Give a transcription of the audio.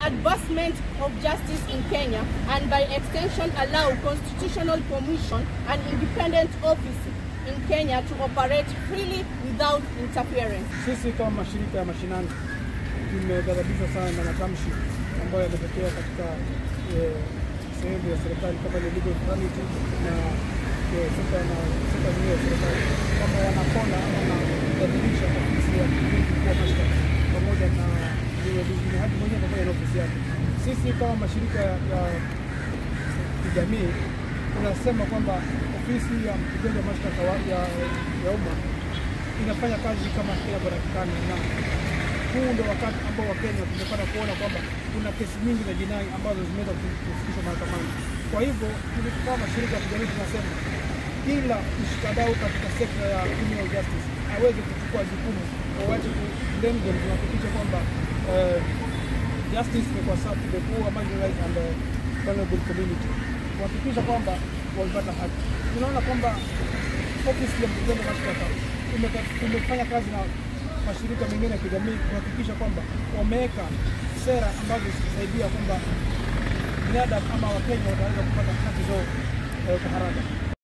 advancement of justice in Kenya and by extension allow constitutional permission and independent office in Kenya to operate freely without interference. Sisi kama mashirika ya mashinani tumeghadhabishwa sana na matamshi ambayo yametokea katika eh, sehemu ya serikali kama ile legal fraternity na eh, sekta na sekta zingine ya serikali kwamba wanapona ama wanabadilisha ofisi ya mkuu wa mashtaka pamoja na ni hadi mwenyewe pamoja na ofisi yake. Sisi kama mashirika ya ya kijamii tunasema kwamba ofisi ya mkurugenzi wa mashtaka wa- ya, ya umma inafanya kazi kama inavyotakikana na huu ndo wakati ambao Wakenya tumepata kuona kwamba kuna kesi nyingi za jinai ambazo zimeweza kufikishwa mahakamani. Kwa hivyo sisi kama mashirika ya kijamii tunasema kila mshikadau katika sekta ya criminal justice aweze kuchukua jukumu wawache kulenga kuhakikisha kwamba eh, justice imekuwa served to the poor, marginalized and uh, vulnerable community, kuhakikisha kwamba wamepata haki. Tunaona kwamba ofisi ya mkurugenzi wa mashtaka imeka- imefanya kazi na mashirika mengine ya kijamii kuhakikisha kwamba wameweka sera ambazo zitasaidia kwamba binadamu ama Wakenya wataweza kupata haki zao eh, kwa haraka.